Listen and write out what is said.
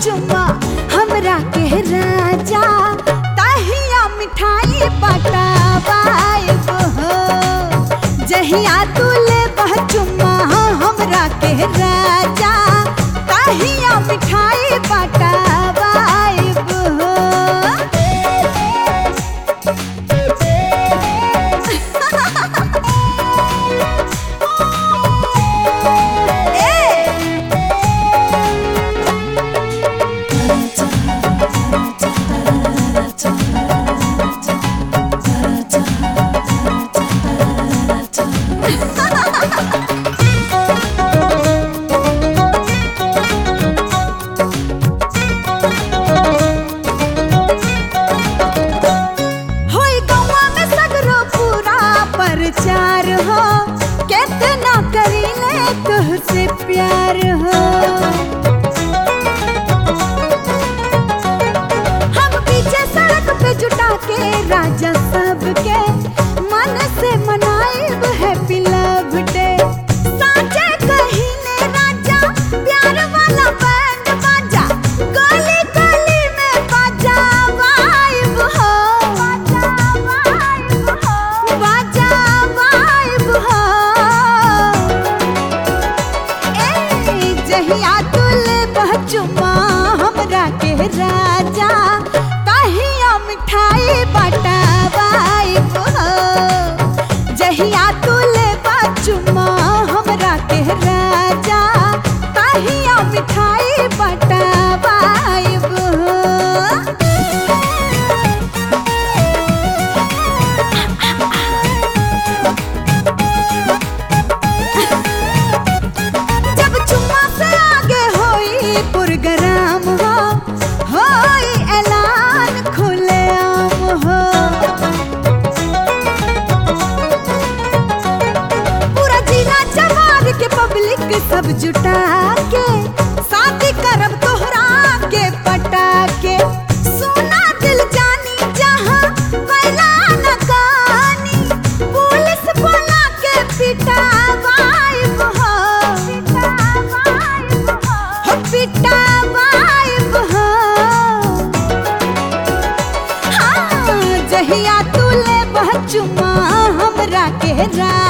चुमा हमरा के राजा तहिया मिठाई पटावाइब हो जहिया तू ले चुमा हमरा के राजा तहिया मिठाई पटावाइब हो ए होई गौवा में सगरो पूरा प्रचार हो कितना करीले तुहसे प्यार हो हम पीछे सड़क पे जुटा के राजा सबके मन से मनाइब हैप्पी लव डे साचे कहिले राजा प्यार वाला बैंड बाजा गली गली में बाजा वाइब हो बाजा वाइब हो बाजा वाइब हो ए जहिया तुले बचुमा हमरा के राजा तहिया मिठाई बटावाइब हो जहिया तुले बचुमा हमरा के राजा तहिया मिठाई बटावाइब हो जब चुम्मा से आगे होई पुरगराम हो होई ऐलान खुलेआम हो पूरा जिला जवार के पब्लिक सब जुटा के शादी करब तोहरा के पटा के सोना दिल जानी जहां कैला न कानी पुलिस बोला के पिटावाइब हो पिटावाइब हो हो पिटावाइब हो हाँ जहिया तुले बचुमा हमरा के रा